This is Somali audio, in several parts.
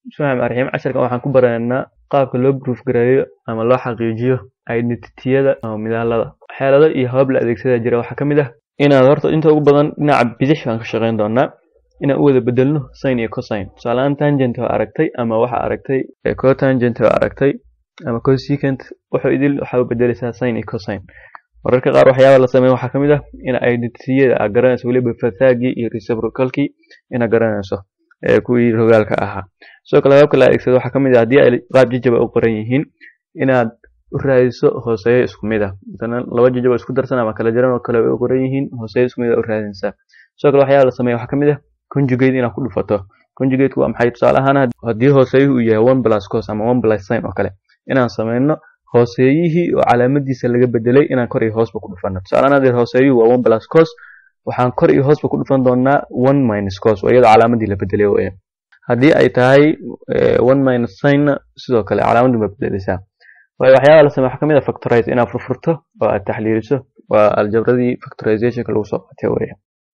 bismillahi raxmaan raxiim casharkan waxaan ku baraynaa qaabka loo proof gareeyo ama loo xaqiijiyo identitiyada ama midaalada xeelado iyo habab la adeegsada jira waxaa ka mid ah inaad horta inta ugu badan dhinaca bidix baan ka shaqeyn doonaa inaan u wada bedelno sin iyo cosine tusaalehaan tangent oo aragtay ama waxa aragtay cotangent oo aragtay ama cosecant wuxuu idil waxaa u bedeleysaa sin iyo cosine mararka qaar waxyaaba la sameeyo waxaa ka mid ah in identitiyada aad garanayso weliba fathaagii iyo reciprocalkii inaad garanayso ee kuwii rogaalka ahaa sidoo kale hababka la adeegsado waxaa ka mid ah haddii ay qaab jajaba u qoran yihiin inaad u raadiso hooseeyo isku mid ah masalan laba jajaba isku darsan ama kala jaran oo kale u qoran yihiin hooseeyo isku mid ah u raadinaysaa sidoo kale waxyaaba la sameeyo waxaa ka mid ah conjugate inaad ku dhufato conjugate waa maxay tusaale ahaan haddii hooseeyuhu uu yahay one plus cos ama one plus sin oo kale inaan sameyno hooseeyihii oo calaamadiisa laga bedelay inaan kor iyo hoosba ku dhufano tusaalehaan haddii hooseeyuhu waa one plus cos waxaan kor iyo hoosba ku dhufan doonaa one minus cos oo iyadoo calaamadii la bedelay weeye haddii ay tahay one minus sinna sidoo kale calaamadii ba bedeleysaa waayo waxyaaba la sameeyo waxaa ka mid ah factorize inaad furfurto oo aad taxliiliso waa aljabradii factorizationka lagu soo qaatay weeye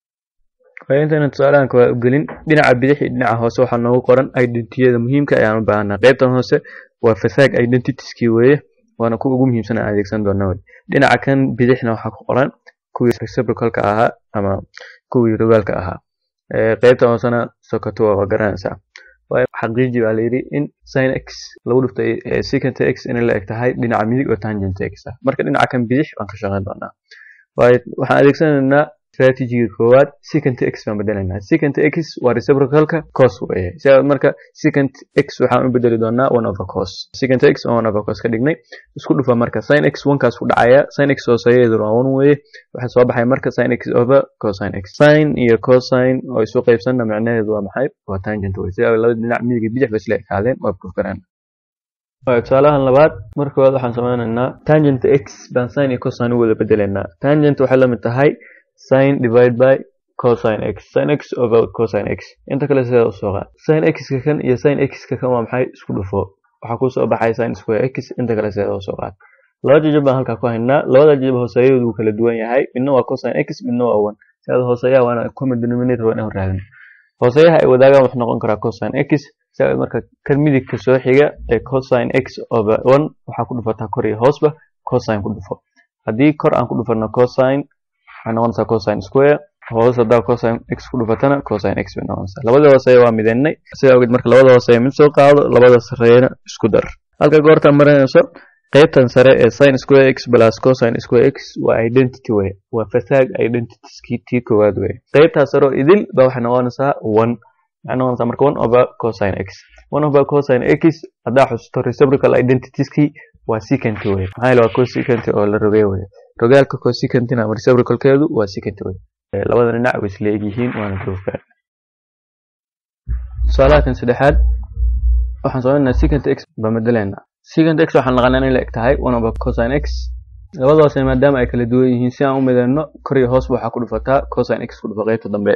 waayo intaynan tusaalahan waa ugelin dhinaca bidix iyo dhinaca hoose waxaa noogu qoran identitiyada muhiimka ayaan u baahanaa qaybtan hoose waa fasaag identitieskii weeye waana kuwa ugu muhiimsan aan adeegsan doona wey dhinaca kan bidixna waxaa ku qoran kuwii reciprocalka ahaa ama kuwii rogaalka ahaa qaybta hoosena sokoto waa garanaysaa waayo xaqiiji baa layidhi in sin x lagu dhuftay secant x inay la eg tahay dhinaca midig oo tangent x ah marka dhinaca kan bidix baan ka shaqeyn doonaa waayo waxaan adeegsanaynaa strategiga koowaad secant x baan bedelaynaa secant x waa reciprocalka cos weeye sidaa marka secant x waxaan u bedeli doonaa one over cos secant x oo one over cos ka dhignay isku dhufa marka sin x onekaas ku dhacaya sin x hooseeyadeedu waa one weeye waxaa soo baxay marka sin x over cosine x sin iyo cosine oo isu qaybsanna macnaheedu waa maxay waa tangent weye sidaa labada dhinac midiga bidix ba isla ekaadeen waa proof garaan tusaalahan labaad marka koowaad waxaan sameynaynaa tangent x baan sin iyo cosine u wada bedelaynaa tangent waxay lamid tahay sin divide by cosine x sin x over cosine x inta kale sidaa usoo qaad sin x-ka kan iyo sin x-ka kan waa maxay isku dhufo waxaa kusoo baxay sin square x inta kale sidaa usoo qaad laba jajab baan halkaa ku haynaa labada jajab hooseeyadu wuu kala duwan yahay midna waa cosine x midna waa one sidaad hooseeyaha waana common denominator waa inaan raadin hooseeyaha ay wadaagaan wuxuu noqon karaa cosine x sidaa marka kan midigka soo xiga ee cosine x over one waxaa ku dhufataa kor iyo hoosba cosine ku dhufo haddii kor aan ku dhufano cosine waxay noqonaysaa cosine square hoos hadaa cosine x ku dhufatana cosine x bay noqonaysaa labada hooseeya waa midaynay sidaa awgeed marka labada hooseeya mid soo qaado labada sareeyana isku dar halka goortaan marinayso qaybtan sare ee sin square x plus cosine square x waa identity way waa fasaag identitieskii tii koowaad wey qaybtaas sare oo idil ba waxay noqonaysaa one waxay noqonaysaa marka one over cosine x one over cosine x haddaa xusuusto reciprocal identitieskii waa secant wey maxaa yeele waa cosecant oo la rogay wey rogaalka cosecantina ama reciprocalkeedu waa secant wey labada dhinac way isla egyihiin waana proofka tusaalaha kan saddexaad waxaan sameynaa secant x baan bedelaynaa secant x waxaan naqanaa inay la eg tahay one over cosine x labadaasna maadaama ay kala duwan yihiin si aan u midayno kor iyo hoosba waxaa ku dhufataa cosine x ku dhufa qaybta dambe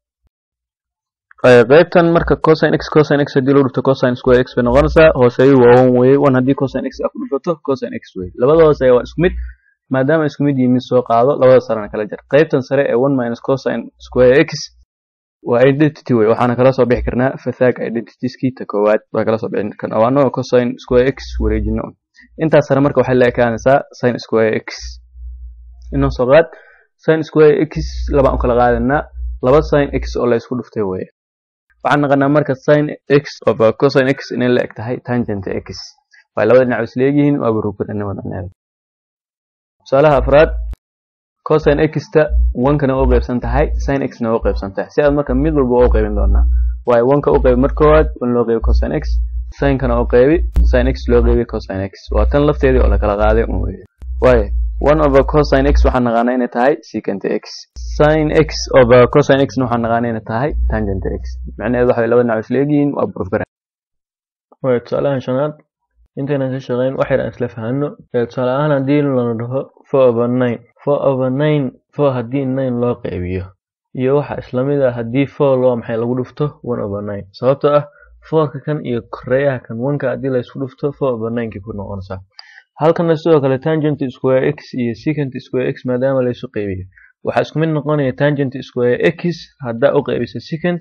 qaybtan marka cosine x cosine x haddii loo dhufto cosine square x bay noqonaysaa hooseeyu waa one weye one haddii cosine x aa ku dhufato cosine x weye labada hooseeya waa isku mid maadaama isku mid yihiin soo qaado labada sarena kala jar qaybtan sare ee one minus cosine square x waa identity wey waxaana kala soo bixi karnaa fathaag identitieski ta koowaad waa kala soo bixi karnaa waa anagoo cosine square x wareejino intaas sare marka waxay la ekaanaysaa sin square x inoo soo qaad sin square x labaan u kala qaadanaa laba sin x oo la isku dhuftay weye waxaan naqanaa marka sin x over cosine x inay la eg tahay tangent x waa labada dhinac isla egyihiin waa baruukudanima macneeda tusaalaha afraad cosine x-ta onkana u qaybsan tahay sin x-na u qaybsan tahay si aad marka mid walba u qaybin doonaa waayo onka u qaybi marka koowaad one loo qaybi cosine x sinkana u qaybi sin x loo qaybi cosine x waa tan lafteedii oo lakala qaaday un weye waayo one over cosine x waxaan naqaanaa inay tahay secant x sin x over cosine x na waxaan naqaanaa inay tahay tangent x macnaheedu waxa laba dhinac isla egyihiin waa burfgaran waayo tusaalahan shanaad intaynan ka shaqeyn wax yar aan isla fahano tusaale ahaan haddii lana dhaho four over nine four over nine four haddii nine loo qaybiyo iyo waxa islamid ah haddii four loo maxay lagu dhufto one over nine sababtoo ah fourka kan iyo koreeyaha kan oneka haddii laysku dhufto four over ninekii ku noqonaysaa halkana sidoo kale tangent square x iyo secant square x maadaama laysu qaybiyo waxaa isku mid noqonaya tangent square x haddaa u qaybisa secant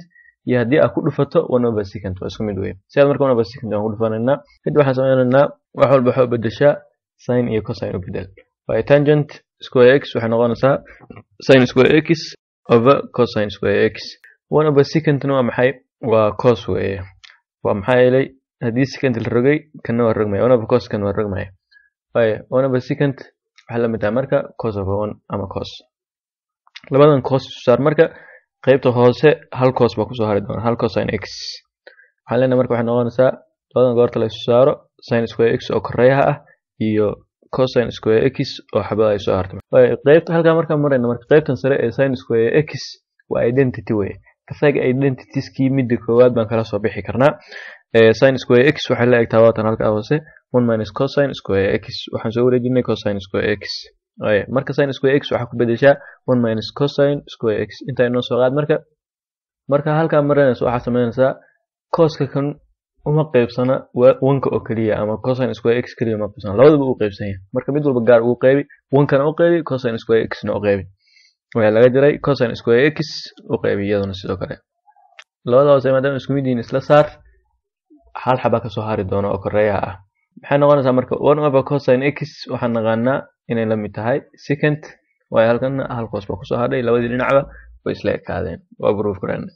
iyo haddii aad ku dhufato one over second waa isku mid weye si aad marka one over second waan ku dhufanaynaa kadib waxaan sameynaynaa wax walba waxaa u bedeshaa sin iyo cosine u bedel waayo tangent square x waxay noqonaysaa sin square x over cosine square x one over secondna waa maxay waa cos weeye waa maxaa yeelay haddii second la rogay kana waa rogmaya one over cos kana waa rogmaya waayo one over second waxay la mid tahay marka cos over one ama cos labadan cos saar marka qaybta hoose hal cos baa kusoo hari doona hal cosine x waxaan leenahay marka waxay noqonaysaa labadan goorta la isu saaro sin square x oo koreyaha ah iyo cosine square x oo xabada ay soo hartay waayo qaybta halkaa markaan marayna marka qaybtan sare ee sin square x waa identity weye kasaga identitieski midda koowaad baan kala soo bixi karnaa sin square x waxay la egtaa waatan halkaa hoose one minus cosine square x waxaan soo wareejinay cosine square x marka sin square x waxaa ku bedeshaa one minus cosine square x intaa inoo soo qaad marka marka halkaa marinaysa waxaa sameynaysaa coska kan uma qeybsana wanka oo keliya ama cosine square x keliya uma qeybsana labadaba u qeybsan yahay marka mid walba gaar uu qeybi wankana u qeybi cosine square x na u qeybi waxaa laga jiray cosine square x u qeybi iyaduna sidoo kale labada hoose maadaama isku mid yihiin isla saar hal xabaa kasoo hari doona oo koreeyaha ah maxay noqonaysaa marka one over cosine x waxaan naqaanaa inay la mid tahay second waayo halkana hal coos baa kusoo hadhay labadii dhinacba way isla ekaadeen waa proof garana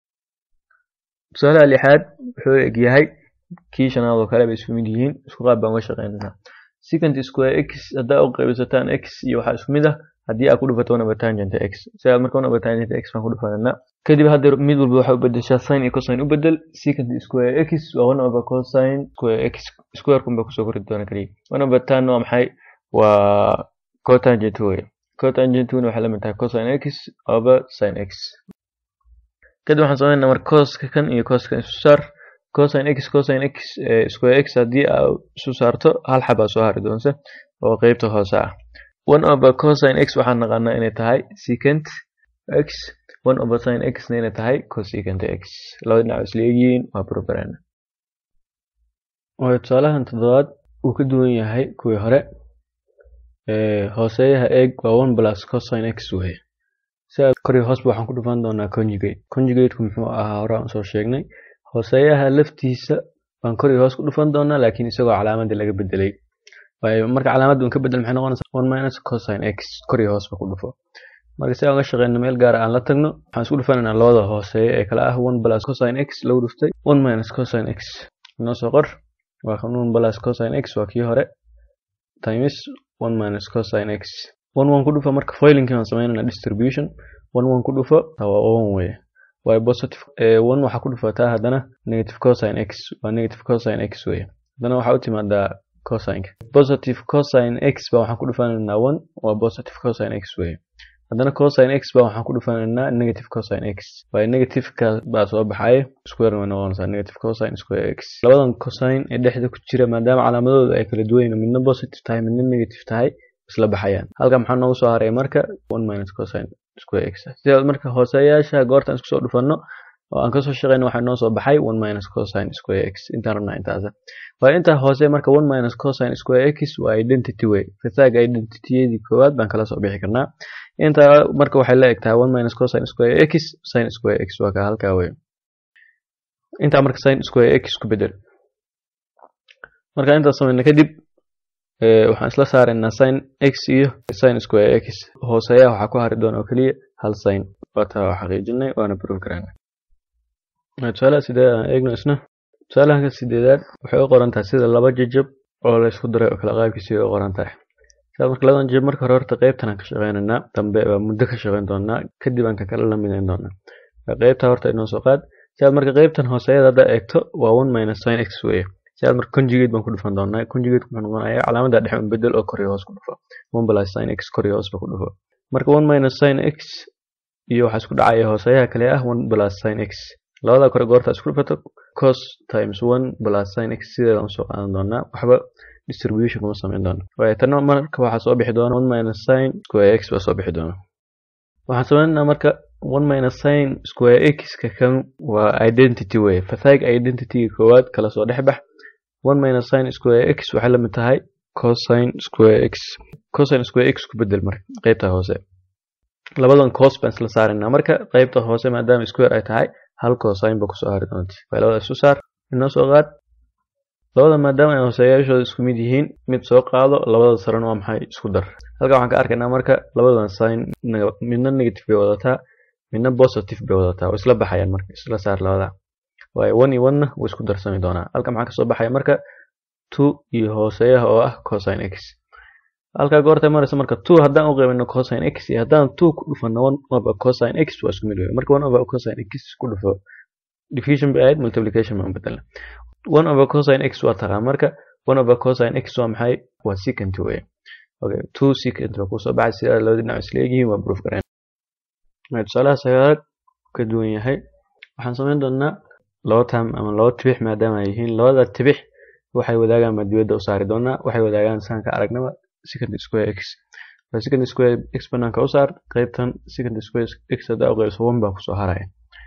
tusaalaha lixaad wuxuu egyahay kii shanaad oo kale bay isku mid yihiin isku qaab baan uga shaqeynaynaa second square x haddaa u qaybisataan x iyo waxaa isku mid ah haddii aad ku dhufato one over tangent x sidaad marka one over tangent x baan ku dhufanaynaa kadib haddeer mid walba waxaa u bedeshaa sin iyo cosine u bedel second square x waa one over cosine square x square kun baa kusoo kori doona kaliya one over tan waa maxay waa cotangent weye cotangentuna waxay la mid tahay cosine x over sin x kadib waxaan sameynaa marka coska kan iyo coskan isu saar cosine x cosine x square x haddii aa isu saarto hal xabaa soo hari doonta oo qeybta hoose ah one over cosine x waxaan naqaanaa inay tahay secant x one over sin x na inay tahay cosecant x labada dhinac isla egyihiin waa program waayo tusaalahan toddobaad uu ka duwan yahay kuwii hore hooseeyaha eeg waa one plus cosine x weye sidaas kor iyo hoosba waxaan ku dhufan doonaa conjugate conjugateku muxuu ahaa hore aan soo sheegnay hooseeyaha laftiisa baan kor iyo hoos ku dhufan doonaa laakiin isagoo calaamadii laga bedelay waayo marka calaamadda un ka bedel maxay noqonaysaa one minus cosine x kor iyo hoosba ku dhufo marka si aan uga shaqeyno meel gaara aan la tagno waxaan isku dhufanaynaa labada hooseeya ee kala ah one plus cosine x lagu dhuftay one minus cosine x inoo soo qor waa kan one plus cosine x waa kii hore times one minus cosine x one one ku dhufo marka foilingkii baan sameynayna distribution one one ku dhufo waa one weye waayo positive one waxaa ku dhufataa haddana negative cosine x waa negative cosine x weye haddana waxaa u timaadaa cosineka positive cosine x ba waxaan ku dhufanaynaa one waa positive cosine x weye haddana cosine x ba waxaan ku dhufanaynaa negative cosine x waayo negativeka baa soo baxaya square way noqonaysaa negative cosine square x labadan cosine ee dhexda ku jira maadaama calaamadooda ay kala duwan yihiin midna positive tahay midna negative tahay isla baxayaan halka maxaa noogu soo haray marka one minus cosine square x sidaas marka hooseeyaasha goortaan isku soo dhufanno oo aan kasoo shaqeyno waxaa noo soo baxay one minus cosine square x intaan rabnaa intaas waayo intaa hoose marka one minus cosine square x waa identity way fasaaga identityadii koowaad baan kala soo bixi karnaa intaa marka waxay la eg tahay one minus cosine square x sin square x waa ka halkaa wey intaa marka sin square x ku bedel marka intaas sameyna kadib waxaan isla saaraynaa sin x iyo sin square x hooseeyaha waxaa ku hari doona oo keliya hal sin waataa waa xaqiijinay waana proof garana tusaalaha sideed aan eegno isna tusaalahanka sideedaad waxay u qoran tahay sida laba jajab oo la isku daray oo kala qaabkiisii u qoran tahay sidaas marka labadan jajab marka hore horta qeybtan aan ka shaqeynaynaa dambe baa muddo ka shaqeyn doonaa kadib aan ka kale la midayn doonaa qeybta horta inoo soo qaad sidaad marka qeybtan hooseeyada haddaa eegto waa one minus sin x weye sidaad marka conjugate baan ku dhufan doonaa conjugate muxuu noqonayaa calaamada dhexe un bedel oo kor iyo hoos ku dhufo one plus sin x kor iyo hoos ba ku dhufo marka one minus sin x iyo waxaa isku dhacaya hooseeyaha kale ah one plus sin x labada kore goorta isku dhufato cos times one plus sin x sideedaan usoo qaadan doonaa waxba distribution kuma sameyn doono waayo tana marka waxaa soo bixi doona one minus sin square x baa soo bixi doona waxaan sameynaa marka one minus sin square x ka kan waa identity way fathaag identityga koowaad kala soo dhex bax one minus sin square x waxay la mid tahay cosine square x cosine square x ku bedel marka qeybta hoose labadan cos baan isla saaraynaa marka qeybta hoose maadaama square ay tahay hal cosine ba kusoo hari doonta waa labada isu saar inoo soo qaad labada maadaama ay hooseeyaashooda isku mid yihiin mid soo qaado labada sarena waa maxay isku dar halkan waxaan ka arkaynaa marka labadan sign midna negative bay wadataa midna positive bay wadataa oo isla baxayaan marka isla saar labada waayo one iyo one-na wuu isku darsami doonaa halkan maxaa kasoo baxaya marka two iyo hooseeyaha oo ah cosine x halkaa goortay maraysa marka two haddaan u qaybino cosine x iyo haddaan two ku dhufano one over cosine x waa isku mid wey marka one over cosine x ku dhufo division bay ahayd multiplication baan bedelna one over cosine x waa taqaan marka one over cosine x waa maxay waa secant wey okay two secant waa kusoo baxay sida labada dhinac isla egyihiin waa proof gareyn tusaalaha sagaalaad ka duwan yahay waxaan samayn doonaa laba tam ama laba tibix maadaama ay yihiin labada tibix waxay wadaagaan baan dibadda u saari doonaa waxay wadaagaan saanka aragnaba second square x second square x banaanka u saar qaybtan second square x haddaa u qaybiso one baa kusoo haraya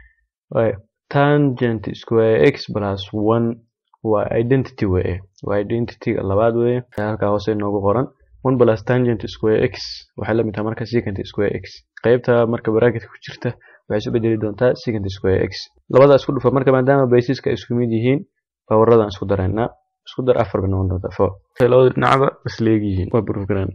tangent square x plus one waa identity weye waa identityga labaad weye halkaa hoose noogu qoran one plus tangent square x waxay la mid tahay marka secant square x qaybta marka bracketka ku jirta waxay isu bedeli doontaa secant square x labada isku dhufa marka maadaama basiska isku mid yihiin bawaradan isku dareynaa isku dar afar bay noqon doontaa four labada dhinacba isleeg yihiin waa proof garan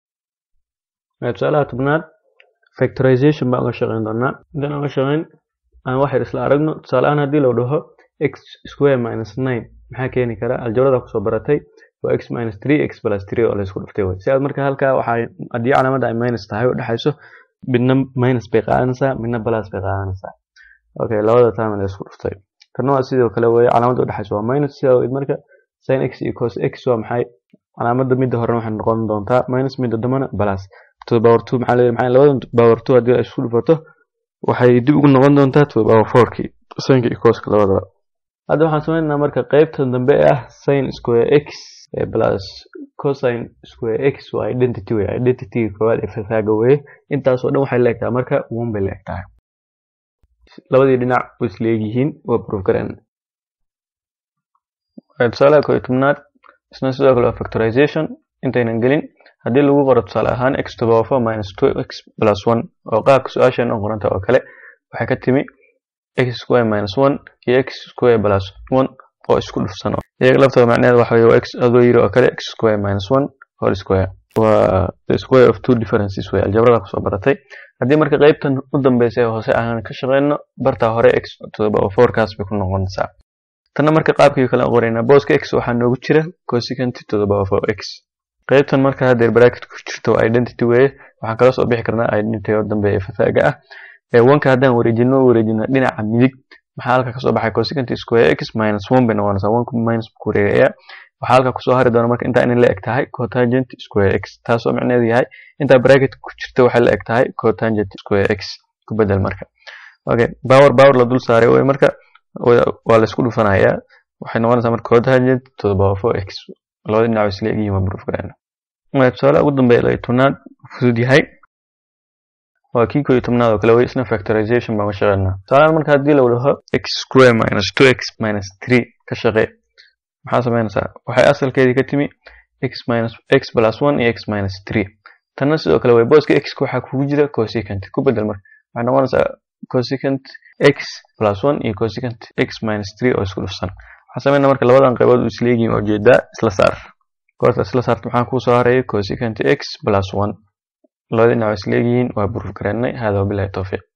tusaalaha tobnaad factorization baan uga shaqeyn doonaa intaan uga shaqeyn aan wax yar isla aragno tusaaleahaan haddii loo dhaho x square minus nine maxaa keeni kara aljabrada kusoo baratay waa x minus three x plus three oo laysku dhuftay wey si aad marka halkaa waxaa haddii calaamada ay minus tahay u dhexayso midna minus bay qaadanaysaa midna plus bay qaadanaysaa okay labada taama laysku dhuftay tanna waa sidoo kale weye calaamada u dhexayso waa minus sidaa weyd marka sin x iyo cos x waa maxay calaamada midda horena waxay noqon doontaa minus midda dambana plus to the power two maxaa leeyahay maxaa labada power two haddii la isku dhufato waxay dib ugu noqon doontaa to the power four-kii sinka iyo coska labadaba hadda waxaan sameynaynaa marka qaybta dambe ee ah sin square x plus cosine square x waa identity wey identity koowaad ee fafaaga weye intaasoo dhan waxay leegtahay marka one bay leegtahay labadii dhinac way isla egyihiin waa proof garan tusaalaha koo iyo tobnaad isna sidoo kale waa factorization intaynan gelin haddii lagu qoro tusaale ahaan x to power four minus two x plus one oo qaabka su-aashan u qoranta oo kale waxay ka timi x square minus one iyo x square plus one oo isku dhufsan iyaga laftooda macnaheed waxa weye waa x adoo yiri oo kale x square minus one whole square waa the square of two differences wey aljabrada kusoo baratay haddii marka qaybtan u dambeysa ee hoose aan ka shaqeyno bartaa hore x to the power four kaas bay ku noqonaysaa tanna marka qaabkii kale qoraynaa booska x waxaa noogu jira cosecant to the power four x qaybtan marka haddeer bracket ku jirto waa identity weye waxaan kala soo bixi karnaa identity oo dambe ee fafaaga ah ee wanka haddaan wareejino wareejino dhinaca midig maxaa halka kasoo baxay cosecant square x minus one bay noqonaysaa one minus ku wareegaya waxaa halka kusoo hari doona marka intaa inay la eg tahay cotangent square x taasoo micneheedu yahay intaa bracket ku jirta waxay la eg tahay cotangent square x ku bedel marka okay power power la dul saaray wey marka waa la isku dhufanayaa waxay noqonaysaa marka cotangent to the power four x labada dhinac isla egyihiin waa proof garayna tusaale ugu dambeeya layo tobnaad fudud yahay waa kii koo iyo tobnaad oo kale wey isna factorization baan ka shaqeynaa tusaalahan marka haddii lagu dhaho x square minus two x minus three ka shaqee maxaa sameynaysaa waxay asalkeedii ka timi x minus x plus one iyo x minus three tanna sidoo kale wey booska x waxaa kugu jira cosecant ku bedel marka waxay noqonaysaa cosecant x plus one iyo cosecant x minus three oo isku dhufsan waxaan sameynaa marka labadan qaybood u isla egyihiin oo jeedaa isla saar goorta isla saarta maxaa kuu soo haraya cosecant x plus one labada dhinac isla egyihiin waa proof gareynay hada wabilahi towfiiq